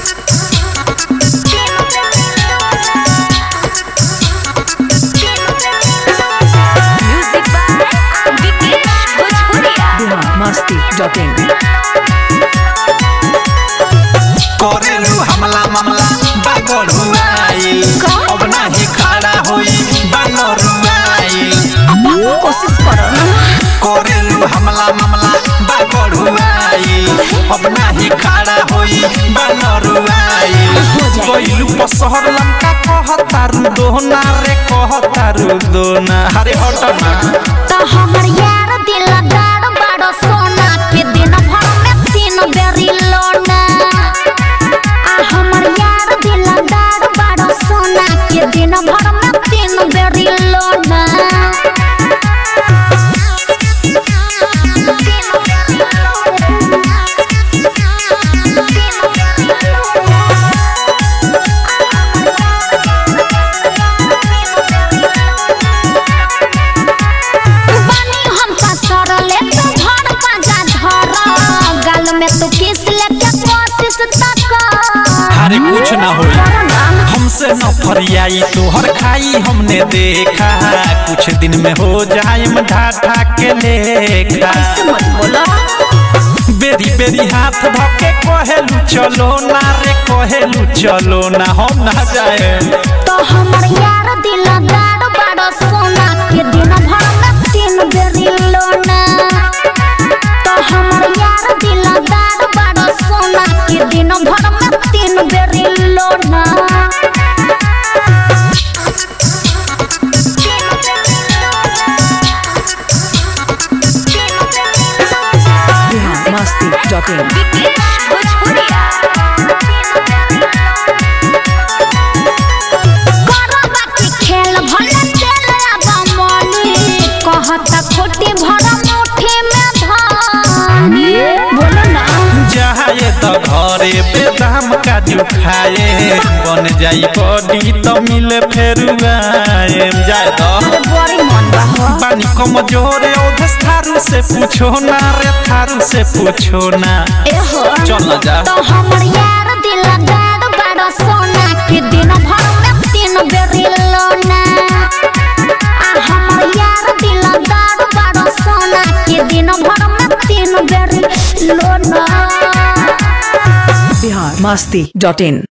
Music by Vikesh Bhojpuria. Bihar Masti dot in करेलू हमला मामला बागड़ुआइल अब नाही खड़ा होई बानरुआइल कोशिश करो ना करेलू हमला मामला बागड़ुआइल अब नाही खड़ा होई बानरुआइल कोइलू पसहर लंका कहतारू दोना रे कहतारू दोना हरे हटना तो हमर यार दिलदार बड़ो सोना के दिन भर में तीन बेरी लोना आ हमर यार दिलदार बड़ो सोना के दिन भर में तीन बेरी लोना बानी हम का सरले तो घर पाजा धर गाल में तो किस लेके कोशिश तक हरे कुछ ना होई हमसे न फरियाई तोहर खाई हमने देखा कुछ दिन में हो जाए ढाठा के लेखा मत बोलो बेरी बेरी हाथ धके कहेलू चलो ना रे कहेलू चलो ना हम ना जाए तो हमर यार दिलदार बड़ो सोना के दिन भर में तीन बेरी लोना तो हमर यार दिलदार बड़ो सोना के दिन भर में तीन बेरी लोना बिहार मस्ती डॉट इन करबा के खेल भले चल आबा मनी कहता खोटी भर मुट्ठी में धानी बोलो ना जाए तो घरे पे दाम काजू खाए बन जाई बॉडी तो मिले फेर आए जाए तो बड़ी मन बा हो पानी कमजोरे ओधस थारू से पूछो ना रे थारू से पूछो ना एहो चल ना जा तो हमर यार दिलदार बड़ा सोना के दिन भर में तीन बेरी लोना आ हमर यार दिलदार बड़ा सोना के दिन भर में तीन बेरी लोना बिहार मस्ती डॉट इन